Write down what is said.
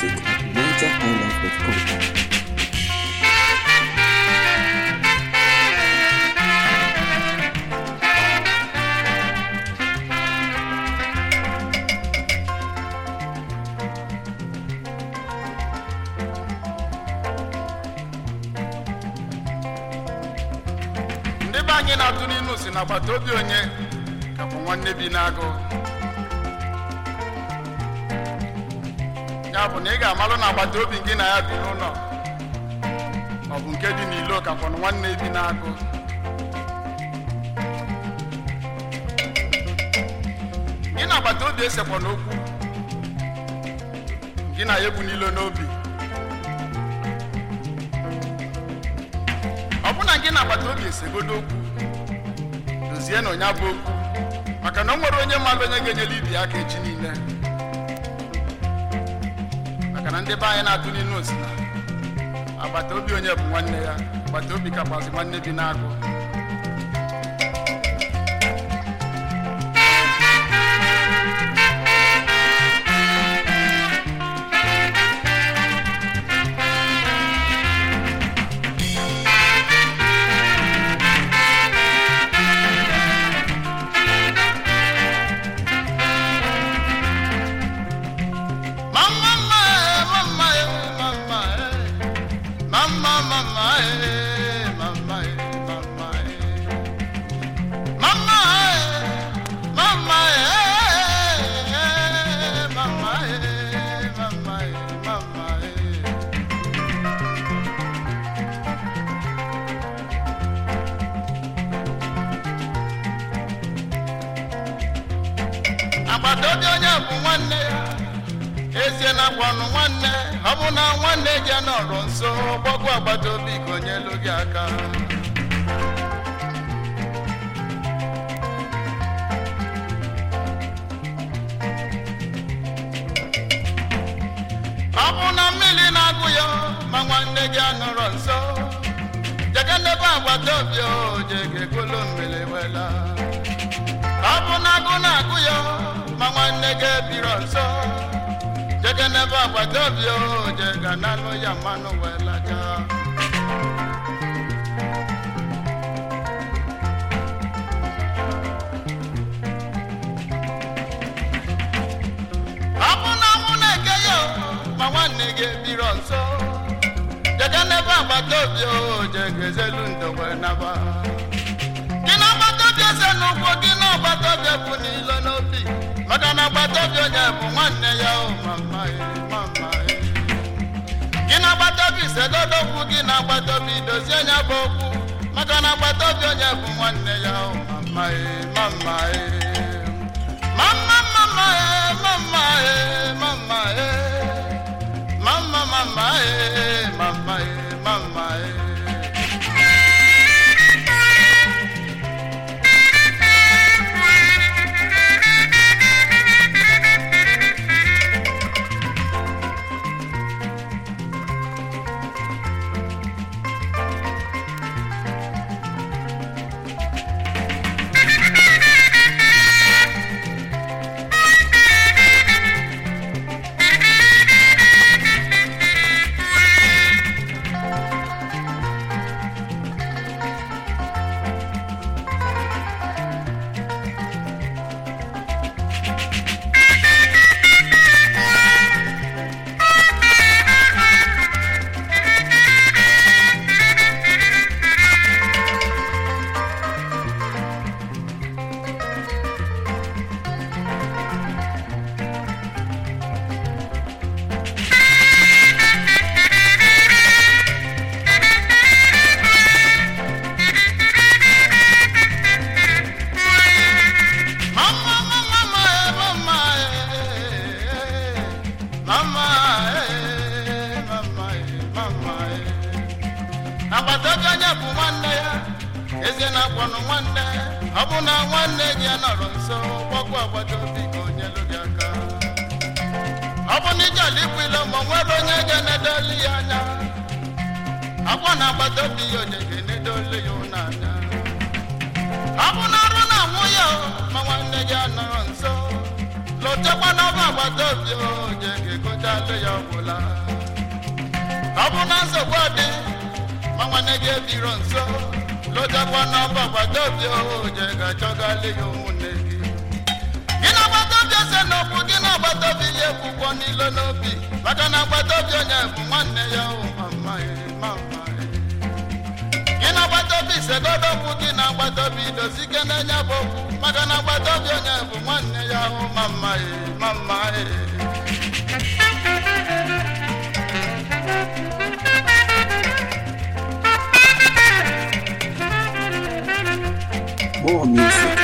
music at nigerhighlife.com. ndị be anyị na-atụ n'inu si na agbata obi onye ka bụ nwanne bi n'agụ ya bụ na ị ga-amalụ na agbata obi gị na ya bi n'ụlọ ọ bụ nke dị n'ilo kakwanụ nwanne bi n'agụ gị na agbata obi esekwa n'okwu gị na ya ebu n'ilo n'obi ọ bụ na gị na agbata obi esegodo okwu dozie na onye bụ okwu maka na o nwere onye mmadụ onye ga-enyere ibi aka echi niile maka na ndị be anyị na-atụ n'inu osi na agbata obi onye bụ nwanne ya agbata obi kakwazi nwanne bi n'agụ Mama, mama, mama, mama, mama, mama, mama, mama, mama, mama, mama. agbata obi onye bụ nwanne ya ezie na akwanụ nwanne ọ bụ na nwanne gị nọrọ nso gbagwo agbata obi ka onye elu gị aka ọ bụ na mmiri na-agụ ya ma nwanne gị anọrọ nso jege n'ebe agbata obi o jege golo mmiri wela ọ bụ na agụ na-agụ ya ma nwanne gị ebiro nso jege n'ebe agbata obi o jega n'anụ ya mmanụ wee laja ọ bụ na anwụ na-eke ya ma nwanne gị ebiro nso jege n'ebe agbata obi o jega ezelu ndo wee naba gị na agbata obi eze n'ụkwụ gị na agbata obi bụ n'ilo n'obi maka na agbata obi onye bụ nwanne ya o mama e, mama e. gị na agbata obi sedodo okwu gị na agbata obi dozie nya bụ okwu maka na agbata obi onye bụ nwanne ya o mama e, mama e. mama mama e, mama e, mama e. mama mama e, mama e, mama e. Mama, mama, mama, eh, mama, eh, mama, eh, mama, eh. agbata obi onye bụ nwanne ya eze na-akpọnụ nwanne ọ bụ na nwanne gị ya nọrọ nso gbagwo agbata obi ka onye lụ gị aka ọ bụ na ije ala ikwu ilo ma o nwere onye ga-enedoli ya anya akwa na agbata obi ya onye ga-enedoli ya ụlọ anya ọ bụ na ọrụ na-anwụ ya o, ma nwanne gị anọrọ nso lotekwa n'ọba agbata obi oje ga-egochalụ ya ọgwụla ọ bụ na nsogbu dị ma nwanne gị ebiro nso lotakwa n'ọba agbata obi oje ga-achọgalị ya ụmụnne gị gị na agbata obi ese n'okwu gị na agbata obi ya ekwukwo n'ilo n'obi maka na agbata obi onye bụ nwanne ya o mama e, mama e. gị na agbata obi segodo okwu gị na agbata obi dozi ike na-enye bụ okwu maka na agbata obi onye bụ nwanne ya o mama e, mama e. More music